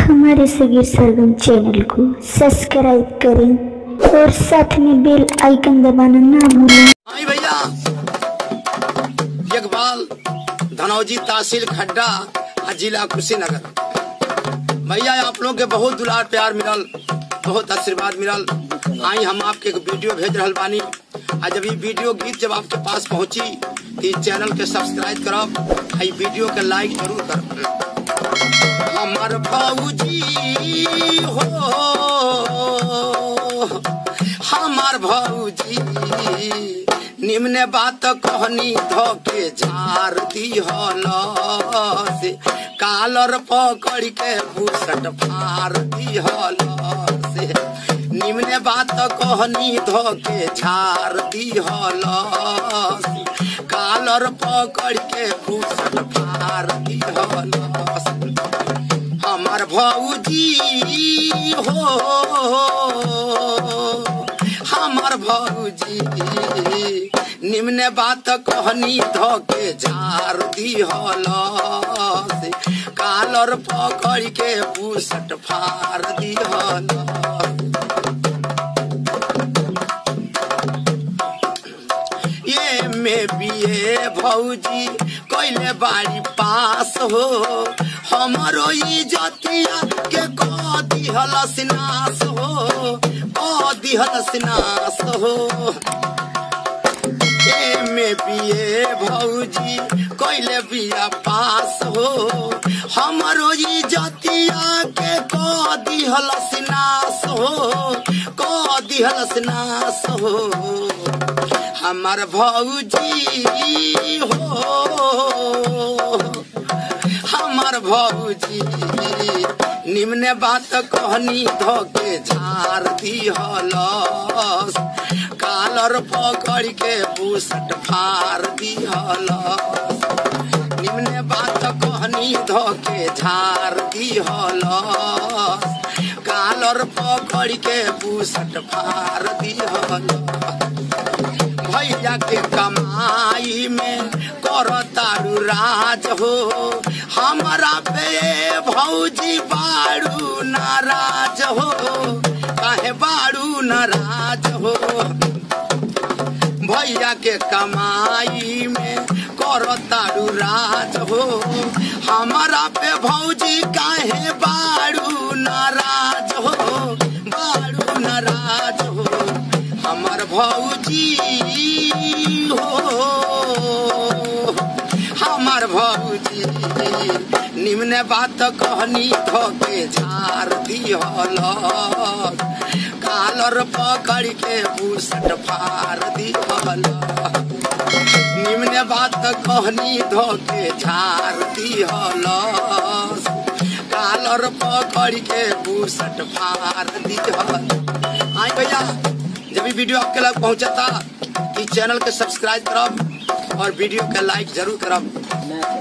हमारे सगीर सरगम चैनल को सब्सक्राइब करें और साथ में बेल आइकन दबाना ना भूलें आई भैया यकबाल धनौजी तहसील खड्डा आ जिला कुशीनगर भैया आप लोग के बहुत दुलार प्यार मिलल बहुत आशीर्वाद मिलल आई हम आपके एक वीडियो भेज रहल बानी आ जब ये वीडियो गीत जब आपके पास पहुंची तो इस चैनल के सब्सक्राइब करब आ ई वीडियो के लाइक जरूर करब हमर भौजी हो हमार भौजी निम्न बात कहनी धोके झार दिहल से कालर पकड़ के भूसट फार दिहल से निम्न बात कहनी धोके झार दिहल से कालर पकड़ के भूसट फार दिहल से हमार भौजी हो हमार भौजी निम्न बात कहनी धोके झार दिहल से कालर पकड़ के बुसट फार दिहल ये में बिए भौजी कैले बाड़ी पास हो हमरो इजतिया के कह दिहल सिनास हो कह दिहल सिनास हो ए में बिए भौजी कैले बिया पास हो हमरो इजतिया के कह दिहल सिनास हो कह दिहल सिनास हो हमार भौजी हो हमार भौजी निम्न बात कहनी धोके झार दिहल कालर पकड़ के बुसट फार दिहल निम्न बात कहनी धोके झार दिहल कालर पकड़ के बुसट फार दिहल भैया के कमाई में कर तारू राज हो हमारा पे भौजी बाड़ू नाराज हो काहे बाड़ू नाराज हो भैया के कमाई में कर तारू राज हो हमारा पे भौजी काहे बाड़ू नाराज हो बाड़ू नाराज हो हमर भौजी हो हमर भौजी निम्न बात कहनी धोके झार दिहल कालर पकड़ के बुसट फार दिहल निम्न बात कहनी धोके झार दिहल कालर पकड़ के बुसट फार दिहल आई भैया जब भी वीडियो आपके लग पहुंचा था इस चैनल के सब्सक्राइब करब और वीडियो के लाइक जरूर करब